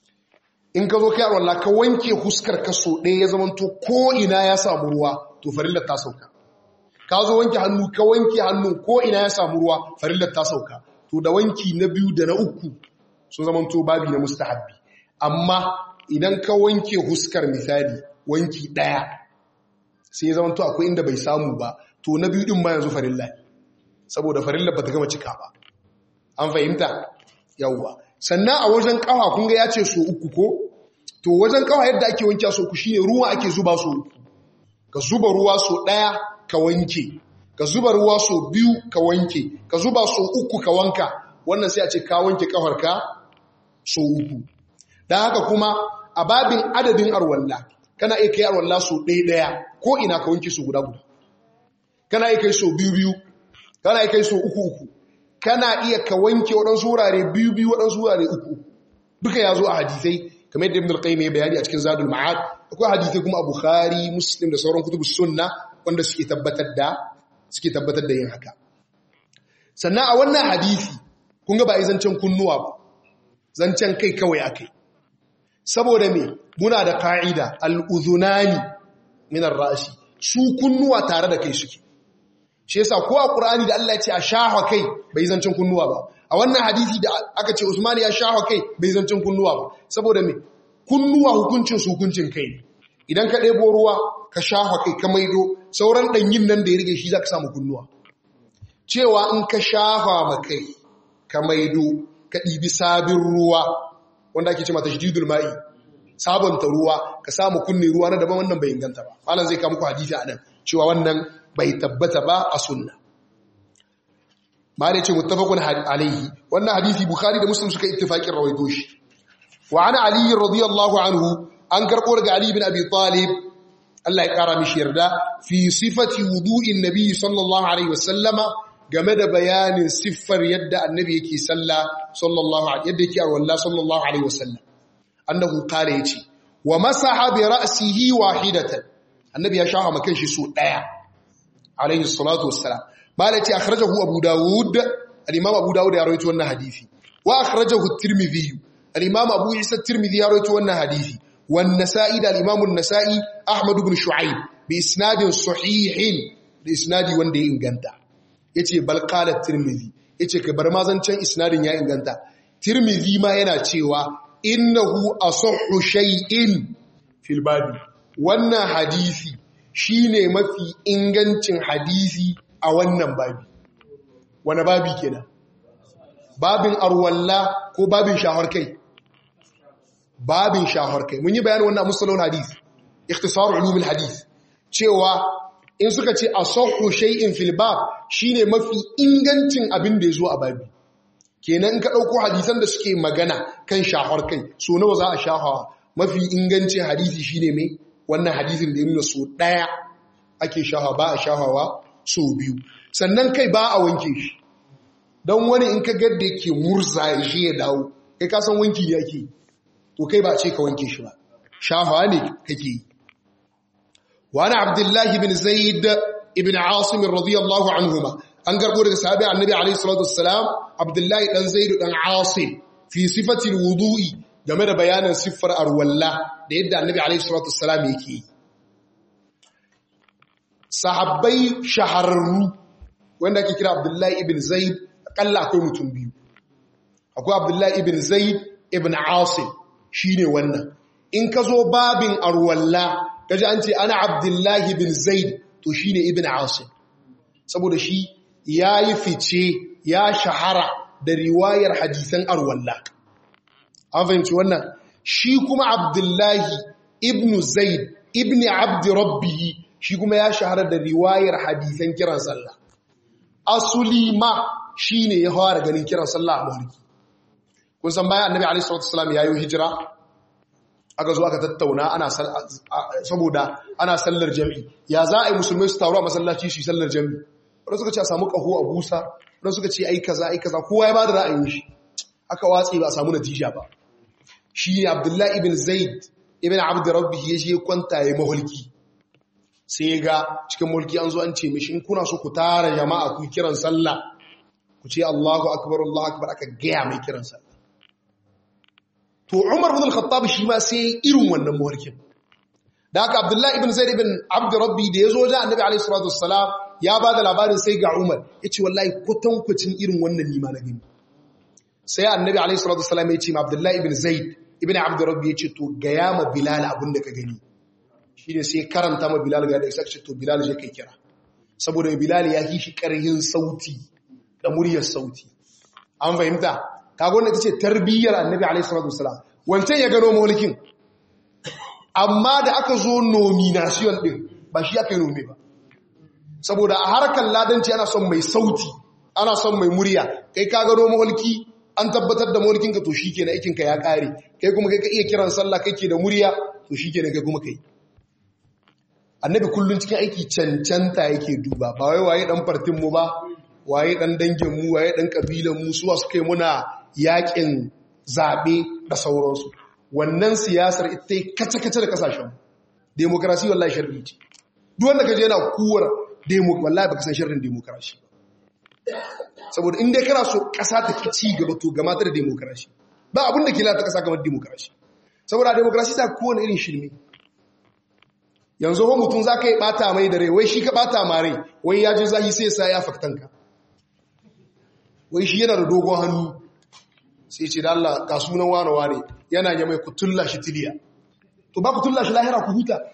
in ka zo kai arwalla ka wanke huskar ka so ɗaya ya zamanto ko ina ya samu ruwa to farillar ta sauka ka zo wanke hannu ka wanke hannu ko ina ya samu ruwa farillar ta sauka to da wanki na biyu da na uku sun zama to babi na mustahabbi amma idan ka wanke huskar misali wanki daya sai ya zama to akwai inda bai samu ba to na biyu din ma yanzu farilla saboda farillar ba ta gama cika ba an fahimta yawwa sannan a wajen kafa kun ga ya ce so uku ko to wajen kafa yadda ake wanke so uku shine ruwa ake zuba so uku ka zuba ruwa so ɗaya ka wanke ka zuba ruwa so biyu ka wanke ka zuba so uku ka wanka wannan sai a ce ka wanke kafarka so uku don haka kuma a babin adadin arwalla kana iya kai arwalla so ɗaya ɗaya ko ina ka wanke so guda guda kana iya kai so biyu biyu kana iya kai so uku uku kana iya ka wanke waɗansu wurare biyu biyu waɗansu wurare uku duka ya zo a hadisai kamar yadda ibn al-qayyim ya bayani a cikin zadul ma'ad akwai hadisi kuma a bukhari muslim da sauran kutubus sunna wanda suke tabbatar da suke tabbatar da yin haka sannan a wannan hadisi kun ga ba yi zancen kunnuwa ba zancen kai kawai akai saboda me muna da ka'ida al-udhunani min ar-ra'si su kunnuwa tare da kai suke shi yasa ko a qur'ani da Allah ya ce a shahwa kai bai zancen kunnuwa ba a wannan hadisi da aka ce Usman ya shahwa kai bai zancen kunnuwa ba saboda me kunnuwa hukuncin su hukuncin kai ne idan ka ɗebo ruwa ka shahwa kai ka maido sauran ɗanyin nan da ya rige shi za ka samu kunnuwa cewa in ka shahwa ma kai ka maido ka ɗibi sabin ruwa wanda ake ce mata shididul ma'i sabonta ruwa ka samu kunne ruwa na daban wannan bai inganta ba malam zai kama ku hadisi a nan cewa wannan bai tabbata ba a sunna ma da ce muttafaqun alaihi wannan hadisi bukhari da muslim suka ittifaqin rawaito shi wa ana ali radiyallahu anhu an karbo daga ali bin abi talib Allah ya kara mishi yarda fi sifati wudu'in nabi sallallahu alaihi wasallama game da bayanin siffar yadda annabi yake salla sallallahu alaihi yadda yake arwalla sallallahu alaihi wasallam annahu qala yace wa masaha bi ra'sihi wahidatan annabi ya shafa makan shi so daya alaihi salatu wassalam malati akhrajahu abu daud al-imam abu daud ya rawaito wannan hadisi wa akhrajahu at-tirmidhi al-imam abu isa at-tirmidhi ya rawaito wannan hadisi wan nasa'i da al-imam an-nasa'i ahmad ibn shu'aib bi isnadin sahihin da isnadi wanda ya inganta yace bal qala at-tirmidhi yace ka bar mazancan isnadin ya inganta tirmidhi ma yana cewa innahu asahhu shay'in fil babi wannan hadisi shine mafi ingancin hadisi a wannan babi wani babi kenan babin arwalla ko babin shahar kai babin shahar kai mun yi bayanin wannan musalon hadisi ikhtisar ulumul hadis cewa in suka ce asahhu shay'in fil bab shine mafi ingancin abin da yazo a babi kenan in ka dauko hadisan da suke magana kan shahar kai so nawa za a shahawa mafi ingancin hadisi shine mai wannan hadisin da ya nuna so daya ake shahawa ba a shahawa so biyu sannan kai ba a wanke shi don wani in ka gadda yake murza ya shi ya dawo kai ka san wanki ne ake to kai ba ce ka wanke shi ba shahawa ne kake yi wani abdullahi bin zaid ibn asim radiyallahu anhuma an garbo daga sahabi annabi alaihi salatu wassalam abdullahi dan zaid dan asim fi sifati wudu'i game da bayanin siffar arwalla da yadda annabi alaihi salatu wassalam yake yi sahabbai shahararru wanda ake kira abdullahi ibn zaid akalla akwai mutum biyu akwai abdullahi ibn zaid ibn asim shine wannan in ka zo babin arwalla kaji an ce ana abdullahi ibn zaid to shine ibn asim saboda shi ya yi fice ya shahara da riwayar hadisan arwalla an fahimci wannan shi kuma abdullahi ibn zaid ibn abdi rabbihi shi kuma ya shahara da riwayar hadisan kiran sallah asuli ma shi ne ya fara ganin kiran sallah a mawarki kun san bayan annabi alaihi salatu wasallam ya yi hijira aka zo aka tattauna ana saboda ana sallar jami'i ya za a yi musulmai su taru a masallaci su yi sallar jami'i wadda suka ce a samu ƙaho a busa wadda suka ce ai kaza ai kaza kowa ya ba da ra'ayin shi aka watsi ba a samu natija ba shi ne abdullahi ibn zaid ibn abd rabbi ya je kwanta ya mahulki sai ya ga cikin mulki an zo an ce mishi in kuna so ku tara jama'a ku kiran sallah ku ce Allahu akbar Allahu akbar aka gaya mai kiran sallah to Umar ibn al-Khattab shi ma sai irin wannan mulkin da haka Abdullahi ibn Zaid ibn Abd Rabbi da yazo ja Annabi alaihi salatu wassalam ya ba da labarin sai ga Umar yace wallahi kwatankwacin irin wannan nima na gani sai Annabi alaihi salatu wassalam ya ce ma Abdullahi ibn Zaid ibn Abd Rabbi yace to gaya ma Bilal abin da ka gani shi ne sai karanta ma Bilal ga da isa ce to Bilal je kai kira saboda Bilal ya yi shi karhin sauti da muryar sauti an fahimta kaga wannan tace tarbiyyar Annabi alaihi salatu wasalam wancan ya gano mulkin amma da aka zo nomination din ba shi aka yi nome ba saboda a harkar ladanci ana son mai sauti ana son mai murya kai ka gano mulki an tabbatar da mulkin ka to shikenan aikin ka ya kare kai kuma kai ka iya kiran sallah kake da murya to shikenan kai kuma kai annabi kullun cikin aiki cancanta yake duba ba wai waye dan fartin mu ba waye dan dangin mu waye dan kabilan mu suwa suka yi muna yakin zabe da sauransu wannan siyasar ita kace kace da kasashen demokrasi wallahi sharri ce duk wanda kaje yana kuwar demo wallahi baka san sharrin demokrasi saboda in dai kana so kasa ta ki ci gaba to gama ta da demokrasi ba abin da ke lalata kasa kamar demokrasi saboda demokrasi ta kowane irin shirme yanzu ho mutum za ka yi ɓata mai da rai wai shi ka ɓata ma rai wai ya ji zahi sai sa ya faktanka wai shi yana da dogon hannu sai ce da Allah ga sunan wane wane yana ya mai kutulla shi tiliya to ba kutulla shi lahira ku huta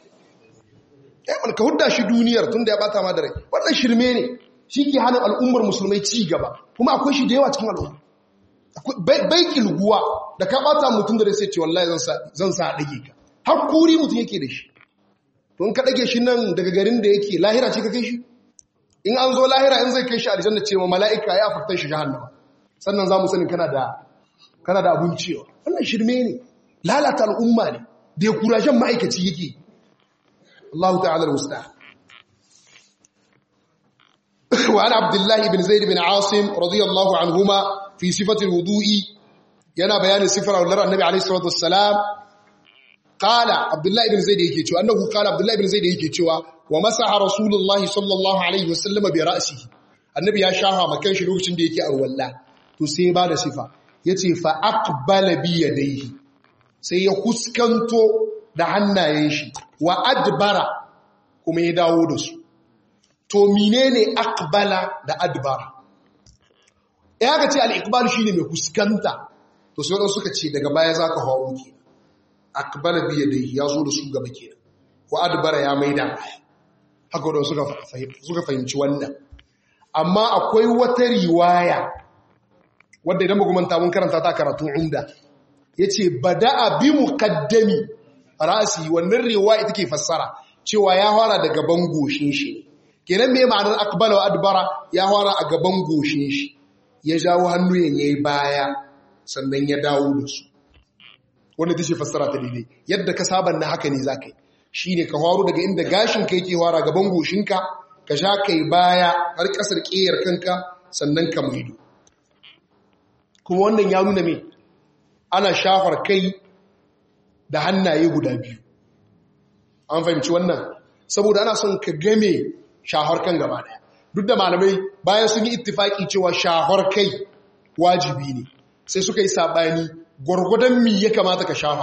eh ka hudda shi duniyar tun da ya ɓata ma da rai wannan shirme ne shi ke hana al'ummar musulmai ci gaba kuma akwai shi da yawa cikin al'umma bai kilguwa da ka ɓata mutum da rai sai ce wallahi zan sa ɗage ka har kuri mutum yake da shi to ka ɗage shi nan daga garin da yake lahira ce ka kai shi in an zo lahira in zai kai shi aljanna ce ma mala'ika ya faktar shi jahannama sannan za mu sani kana da kana da abun cewa wannan shirme ne lalata al'umma ne da ya kurajen ma'aikaci yake Allah ta'ala al-musta wa ana abdullahi ibn zaid ibn asim radiyallahu anhuma fi sifati al-wudu'i yana bayanin sifar Allah annabi alayhi salatu wassalam qala abdullahi ibn zaid yake cewa annahu qala abdullahi ibn zaid yake cewa wa masaha rasulullahi sallallahu alaihi wasallam bi ra'sihi annabi ya shafa makan shi lokacin da yake arwalla to sai ya bada sifa yace fa aqbala bi yadayhi sai ya kuskanto da hannayen shi wa adbara kuma ya dawo da su to menene aqbala da adbara ya ga ce al-iqbal shine mai kuskanta to sai wadanda suka ce daga baya zaka hawo ki aqbala bi yadayhi ya zo da su gaba kenan wa adbara ya maida haka wadanda suka suka fahimci wannan amma akwai wata riwaya wadda idan ba manta mun karanta ta karatun umda yace bada'a bi muqaddami ra'si wannan riwaya take fassara cewa ya fara da gaban goshin shi kenan me ma'anar aqbala wa adbara ya fara a gaban goshin shi ya jawo hannu yayi baya sannan ya dawo da su wanda tace fassara ta daidai yadda ka saban na haka ne zakai shine ka faru daga inda gashin kai ke fara gaban goshinka ka sha kai baya har kasar kiyar kanka sannan ka maido kuma wannan ya nuna me ana shafar kai da hannaye guda biyu an fahimci wannan saboda ana son ka game shahar kan gaba daya duk da malamai bayan sun yi ittifaki cewa shahar kai wajibi ne sai suka yi sabani gwargwadon mi ya kamata ka shafa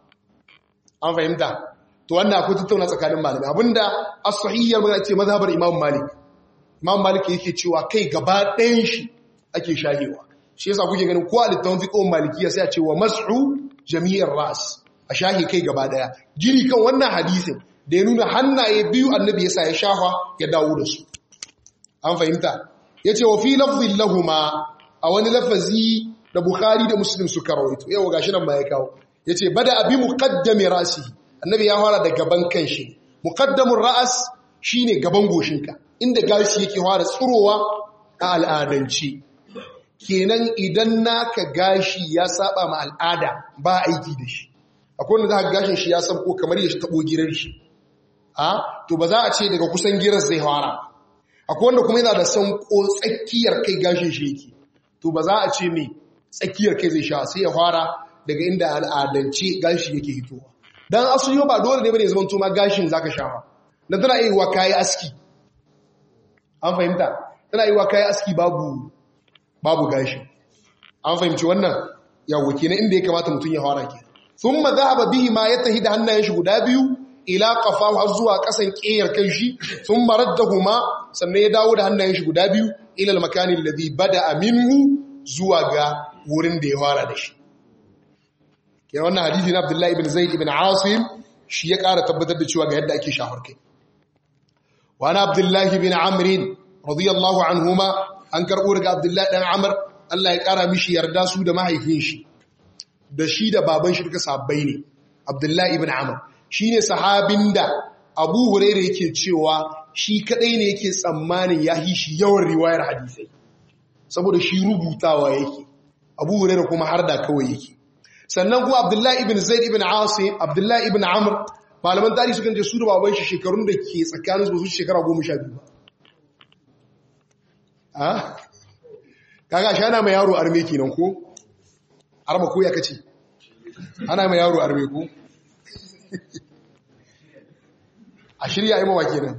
an fahimta to wannan akwai tattauna tsakanin malamai abinda as-sahiyyar magana ce mazhabar imam malik imam malik yake cewa kai gaba ɗayan shi ake shahewa shi yasa kuke ganin ko a littafin fiqhun malikiya sai a ce wa mas'u jami'ar ras a shahi kai gaba daya gini kan wannan hadisin da ya nuna hannaye biyu annabi yasa ya shafa ya dawo da su an fahimta yace wa fi lafzin lahuma a wani lafazi da bukhari da muslim suka rawaito yau gashi nan ma ya kawo yace bada abi muqaddami rasi annabi ya fara da gaban kanshi muqaddamur ra'as shine gaban goshinka inda gashi yake fara tsirowa a al'adanci kenan idan naka gashi ya saba ma al'ada ba aiki da shi akwai wanda za ka gashin shi ya sabko kamar ya tabo girar shi a to ba za a ce daga kusan girar zai fara akwai wanda kuma yana da sanko tsakiyar kai gashin shi yake to ba za a ce mai tsakiyar kai zai sha sai ya fara daga inda al'adance gashi yake hitowa dan asali ba dole ne bane zaman to ma gashin zaka shafa dan tana yi wa kai aski an fahimta tana yi wa kai aski babu babu gashi an fahimci wannan yawo kenan inda ya kamata mutum ya fara ke thumma dhahaba bihi ma yatahi da hannayen shi guda biyu ila qafahu har zuwa kasan kiyar kan shi thumma raddahuma sannan ya dawo da hannayen shi guda biyu ila al-makani alladhi bada'a minhu zuwa ga wurin da ya fara da shi kenan wannan hadisi na Abdullah ibn Zaid ibn Asim shi ya ƙara tabbatar da cewa ga yadda ake shafar kai wa ana Abdullah ibn Amr radiyallahu anhuma an karɓo daga abdullahi ɗan amur Allah ya ƙara mishi yarda su da mahaifin shi da shi da baban shi duka sabbai ne abdullahi ibn amur shi ne sahabin da abu hurairu yake cewa shi kaɗai ne yake tsammanin ya yi shi yawan riwayar hadisai saboda shi rubutawa yake abu hurairu kuma har da kawai yake sannan kuma abdullahi ibn zaid ibn asim abdullahi ibn amur malaman tarihi sukan ce su da baban shi shekarun da ke tsakanin su shekara goma sha biyu ba kaga shi ana mai yaro arme kenan ko arma ko ya kace ana mai yaro arme ko a shirya yi mawa kenan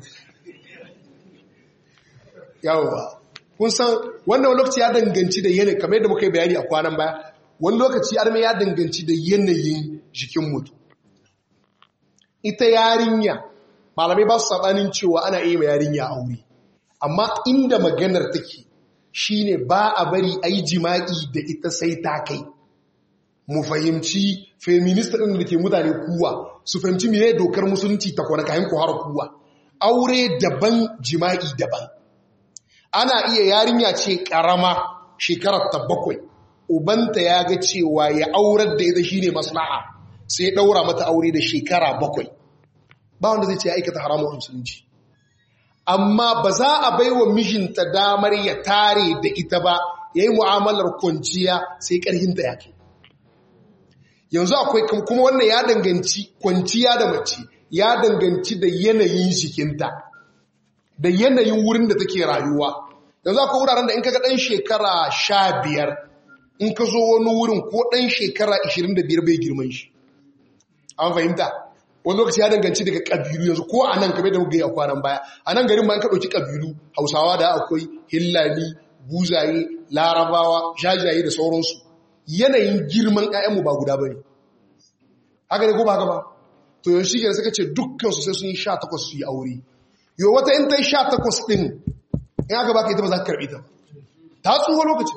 yawowa kun san wannan lokaci ya danganci da yanayi kamar yadda muka yi bayani a kwanan baya wani lokaci arme ya danganci da yanayin jikin mutu ita yarinya malamai ba su sabanin cewa ana iya yarinya aure amma inda maganar take shine ba a bari a yi jima'i da ita sai ta kai mu fahimci feminista ɗin da ke mutane kuwa su fahimci mene dokar musulunci ta kwana kayan kuhar kuwa aure daban jima'i daban ana iya yarinya ce ƙarama shekarar ta bakwai ubanta ya ga cewa ya aurar da ita shine maslaha sai ɗaura mata aure da shekara bakwai ba wanda zai ce ya aikata haramun musulunci amma ba za a bai wa mijinta damar ya tare da ita ba ya yi mu'amalar kwanciya sai ƙarhinta ya ke yanzu akwai kuma wannan ya danganci kwanciya da mace ya danganci da yanayin jikinta da yanayin wurin da take rayuwa yanzu akwai wuraren da in kaga ɗan shekara sha biyar in ka zo wani wurin ko ɗan shekara ishirin da biyar bai girman shi an fahimta wani lokaci ya danganci daga ƙabilu yanzu ko a nan kamar da muka yi a kwanan baya a nan garin ma an ka ɗauki ƙabilu hausawa da akwai hillani buzaye larabawa jajaye da sauransu yanayin girman ƴaƴanmu ba guda bane haka ne ko ba haka ba to yanzu shi suka ce dukkan su sai sun yi 18 su yi aure yo wata in ta yi 18 din in aka baka ita ba za ka karbi ta ta tsuwa lokaci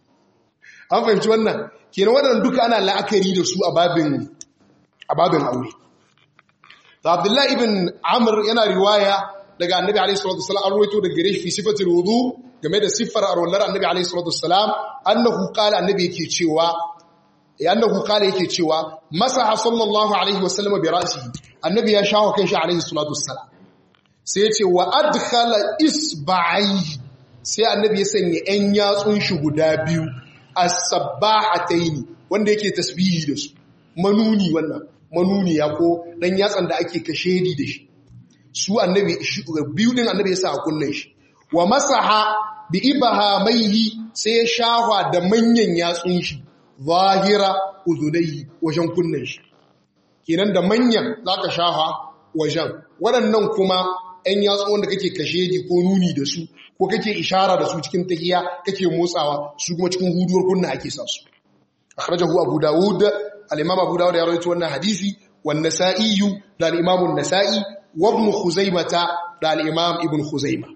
an fahimci wannan kenan waɗannan duka ana la'akari da su a babin a babin aure da abdullahi ibn amr yana riwaya daga annabi alaihi salatu wasallam an ruwaito daga gare shi fi sifatul wudu game da siffar arwallar annabi alaihi salatu wasallam annahu qala annabi yake cewa annahu qala yake cewa masaha sallallahu alaihi wasallam bi ra'sihi annabi ya shawo kanshi alaihi salatu wasallam sai ya ce wa adkhala isba'i sai annabi ya sanya ɗan yatsun shi guda biyu as-sabbahataini wanda yake tasbihi da su manuni wannan manuni ya ko dan yatsan da ake kashedi da shi su annabi biyu din annabi ya sa a kunnen shi wa masaha bi ibahamaihi sai ya shahwa da manyan yatsun shi zahira uzunai wajen kunnen shi kenan da manyan zaka shahwa wajen waɗannan kuma ɗan yatsu wanda kake kasheji ko nuni da su ko kake ishara da su cikin tahiya kake motsawa su kuma cikin huduwar kunna ake sa su akhrajahu abu dawud al-imam abu dawud ya rawaito wannan hadisi wan nasa'i da al-imam an-nasa'i wa ibn khuzaimah da al-imam ibn khuzaimah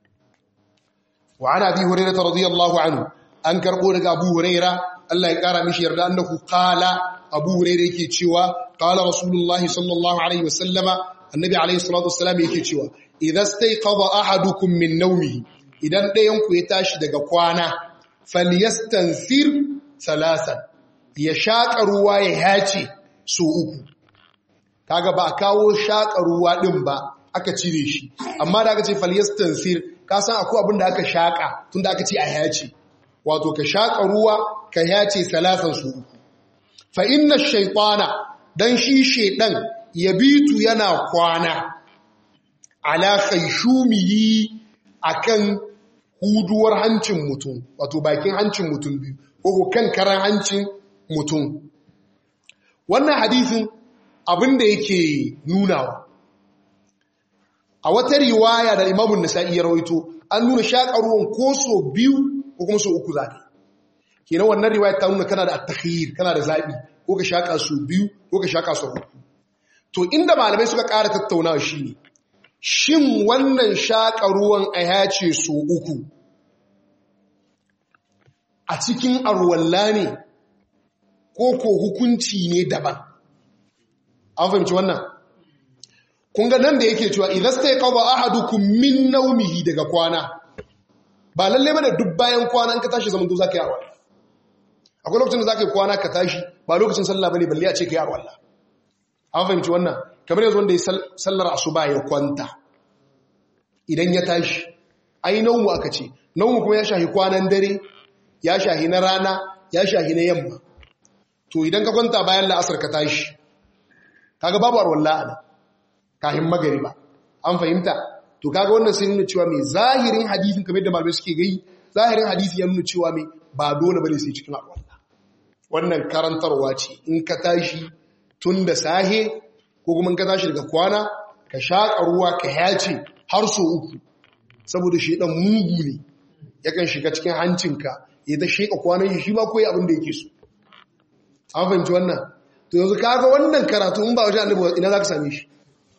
wa ana abi hurairah radiyallahu anhu an karbo daga abu hurairah Allah ya kara mishi yarda annahu qala abu hurairah yake cewa qala rasulullahi sallallahu alaihi wasallama annabi alaihi salatu wassalam yake cewa idza stayqadha ahadukum min nawmihi idan ɗayan ku ya tashi daga kwana falyastansir salasan ya shaƙa ruwa ya hace so uku kaga ba a kawo shaƙa ruwa din ba aka cire shi amma da aka ce falyastansir ka san akwai abin da aka shaƙa tunda aka ce a hace wato ka shaƙa ruwa ka hace salasan so uku fa inna shaytana dan shi shedan yabitu yana kwana ala khayshumihi akan huduwar hancin mutum wato bakin hancin mutum biyu ko kan karan hancin mutum wannan hadisin abinda yake nunawa a wata riwaya da imamun nasa'i ya rawaito an nuna shaƙa ruwan ko so biyu ko kuma so uku zaɓi kenan wannan riwaya ta nuna kana da at-takhyir kana da zaɓi ko ka shaƙa so biyu ko ka shaƙa so uku to inda malamai suka ƙara tattaunawa shi ne shin wannan shaƙa ruwan a yace so uku a cikin arwalla ne ko ko hukunci ne daban an fahimci wannan kun ga nan da yake cewa idan sai kawo ahadukum min naumihi daga kwana ba lalle bane duk bayan kwana in ka tashi zaman to zaka yi arwalla akwai lokacin da zaka yi kwana ka tashi ba lokacin sallah bane balle a ce ka yi arwalla an fahimci wannan kamar yanzu wanda ya sallar asuba ya kwanta idan ya tashi ai naumu aka ce naumu kuma ya shahi kwanan dare ya shahi na rana ya shahi na yamma to idan ka kwanta bayan la'asar ka tashi kaga babu arwalla ana kahin magariba an fahimta to kaga wannan sai nuna cewa mai zahirin hadisin kamar da malamai suke gai zahirin hadisi ya nuna cewa mai ba dole bane sai cikin arwalla wannan karantarwa ce in ka tashi tun da sahe ko kuma ka tashi daga kwana ka shaƙa ruwa ka yace har so uku saboda shi ɗan mugu ne yakan shiga cikin hancinka ya ta sheƙa kwanan shi ma koyi abin da yake so an fahimci wannan to yanzu kaga wannan karatu in ba wajen annabi ina za ka same shi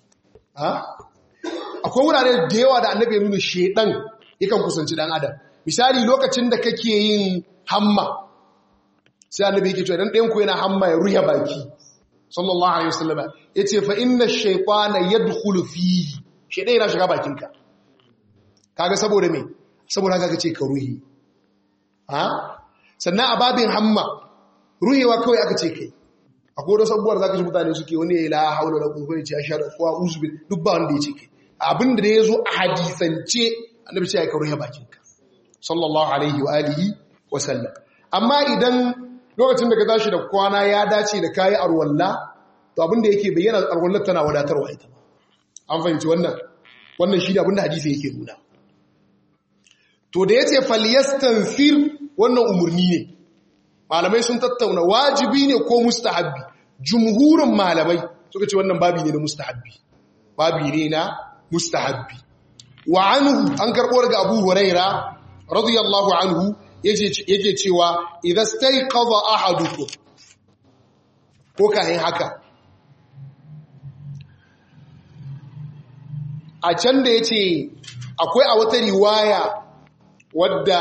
akwai wurare da yawa da annabi ya nuna shedan yakan kusanci dan adam misali lokacin da kake yin hamma sai annabi yake cewa dan ɗayan ku yana hamma ya ruya baki sallallahu alaihi wasallam yace fa inna ash-shaytana yadkhulu fihi shaytan yana shiga bakinka kaga saboda me saboda kaga ce ka ruhi ha sannan a babin hamma ruhewa kawai aka ce kai akwai wasu abubuwar zaka ji mutane suke wani ya la haula la quwwata illa billah ko uzbil duk ba wanda yace kai abinda da yazo a hadisance annabi ce ka ruhe bakinka sallallahu alaihi wa alihi wa sallam amma idan lokacin da ka tashi da kwana ya dace da kayi arwalla to abinda yake bayyana arwallar tana wadatarwa ita an fahimci wannan wannan shi ne abinda hadisi yake nuna to da yace falyastansir wannan umurni ne malamai sun tattauna wajibi ne ko mustahabbi jumhurin malamai suka ce wannan babi ne na mustahabbi babi ne na mustahabbi wa anhu an karɓo daga abu huraira radiyallahu anhu yake cewa idan staiqadha ahadukum ko kayan haka a can da yace akwai a wata riwaya wadda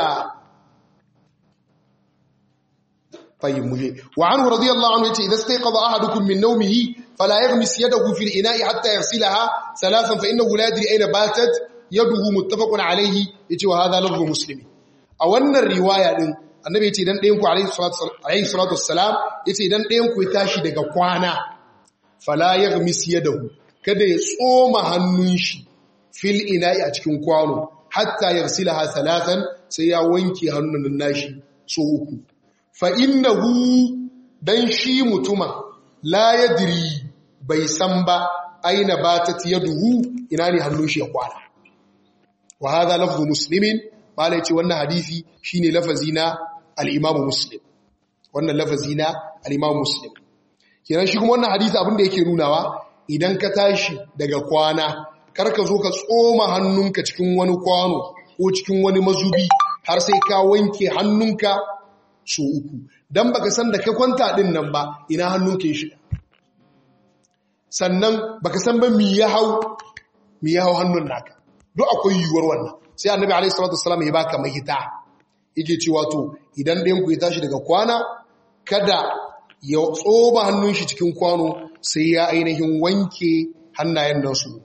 fayyimuje wa anhu radiyallahu anhu yace idan staiqadha ahadukum min nawmihi fala yaghmis yadahu fil ina'i hatta yarsilaha thalathan fa innahu la yadri ayna batat yaduhu muttafaqun alayhi yace wa hadha lafzu muslimi a wannan riwaya din annabi yace idan ɗayan ku alayhi salatu wassalam yace idan ɗayan ku ya tashi daga kwana fala yaghmis yadahu kada ya tsoma hannun shi fil ina'i a cikin kwano hatta yarsilaha thalathan sai ya wanke hannun nashi so uku fa innahu dan shi mutuma la yadri bai san ba aina batat yaduhu ina ne hannun shi ya kwana wa hadha lafzu muslimin malai ce wannan hadisi shine lafazi na al-Imam Muslim wannan lafazi na al-Imam Muslim kenan shi kuma wannan hadisi abin da yake nunawa idan ka tashi daga kwana kar ka zo ka tsoma hannunka cikin wani kwano ko cikin wani mazubi har sai ka wanke hannunka so uku dan baka san da ka kwanta din nan ba ina hannunka ya shiga sannan baka san ba mi ya hau mi ya hau hannun naka duk akwai yiwuwar wannan sai annabi alaihi salatu wassalam ya baka mahita yake cewa to idan ɗayan ku ya tashi daga kwana kada ya tsoba hannun shi cikin kwano sai ya ainihin wanke hannayen nan su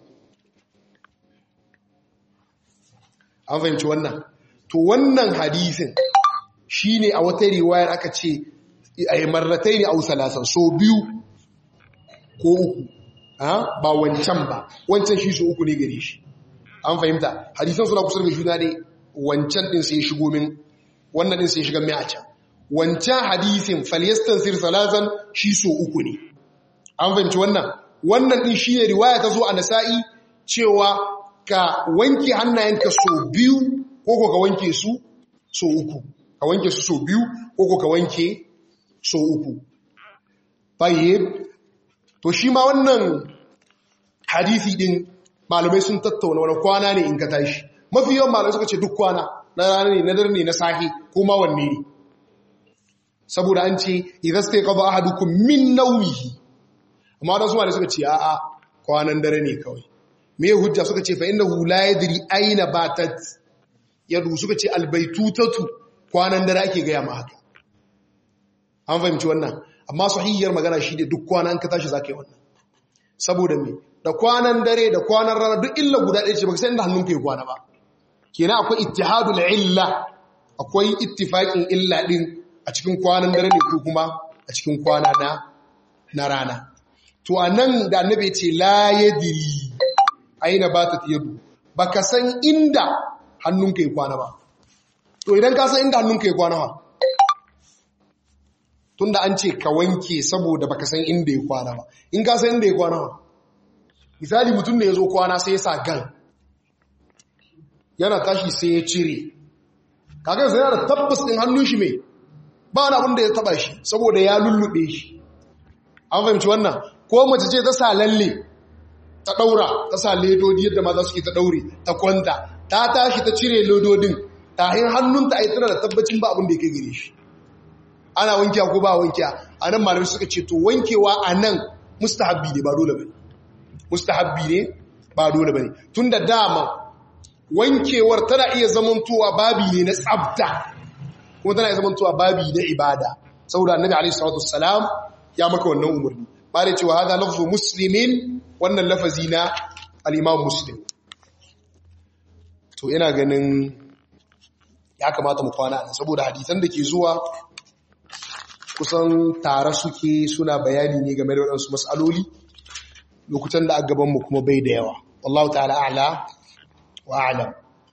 an fahimci wannan to wannan hadisin shine a wata riwayar aka ce ay marrataini aw salasan so biyu ko uku ba wancan ba wancan shi so uku ne gare shi an fahimta hadisan suna kusa da juna ne wancan din sai shigo min wannan din sai shiga mai a can wancan hadisin falyastansir salazan shi so uku ne an fahimci wannan wannan din shi ne riwaya ta zo a nasa'i cewa ka wanke hannayenka so biyu ko ko ka wanke su so uku ka wanke su so biyu ko ko ka wanke so uku tayyib to shi ma wannan hadisi din malamai sun tattauna wani kwana ne in ka tashi mafi yawan malamai suka ce duk kwana na rana ne na dare ne na sahi ko ma wanne ne saboda an ce idan sai qada ahadukum min nawmihi amma wadansu malamai suka ce a'a kwanan dare ne kawai me hujja suka ce fa innahu la yadri aina batat yadu suka ce albaytutatu kwanan dare ake gaya ma haka an fahimci wannan amma sahihiyar magana shi ne duk kwana an ka tashi zaka yi wannan saboda me da kwanan dare da kwanan rana duk illa guda ɗaya ce baka san inda hannunka ya kwana ba kenan akwai ittihadul illa akwai ittifaqin illa din a cikin kwanan dare ne ko kuma a cikin kwana na na rana to anan da annabi ce la yadri aina batat yadu baka san inda hannunka ya kwana ba to idan ka san inda hannunka ya kwana ba tunda an ce ka wanke saboda baka san inda ya kwana ba in ka san inda ya kwana ba misali mutum da ya zo kwana sai ya sa gan yana tashi sai ya cire kaga sai yana tabbas din hannun shi mai ba wani abin da ya taba shi saboda ya lullube shi an fahimci wannan ko mace ce ta sa lalle ta daura ta sa ledodi yadda maza suke ta daure ta kwanta ta tashi ta cire ledodin tahin hannunta a yi tana da tabbacin ba abin da ya kai gare shi ana wankiya ko ba wankiya a nan malamai suka ce to wankewa a nan mustahabbi ne ba dole ba ne mustahabbi ne ba dole ba ne tun da dama wankewar tana iya zamantowa babi ne na tsabta kuma tana iya zamantowa babi na ibada saboda annabi alaihi salatu wassalam ya maka wannan umarni ba da cewa hada lafzu muslimin wannan lafazi na al-imam muslim to ina ganin ya kamata mu kwana nan saboda hadisan da ke zuwa kusan tare suke suna bayani ne game da waɗansu matsaloli lokutan da a gabanmu kuma bai da yawa wallahu ta'ala a'la wa a'lam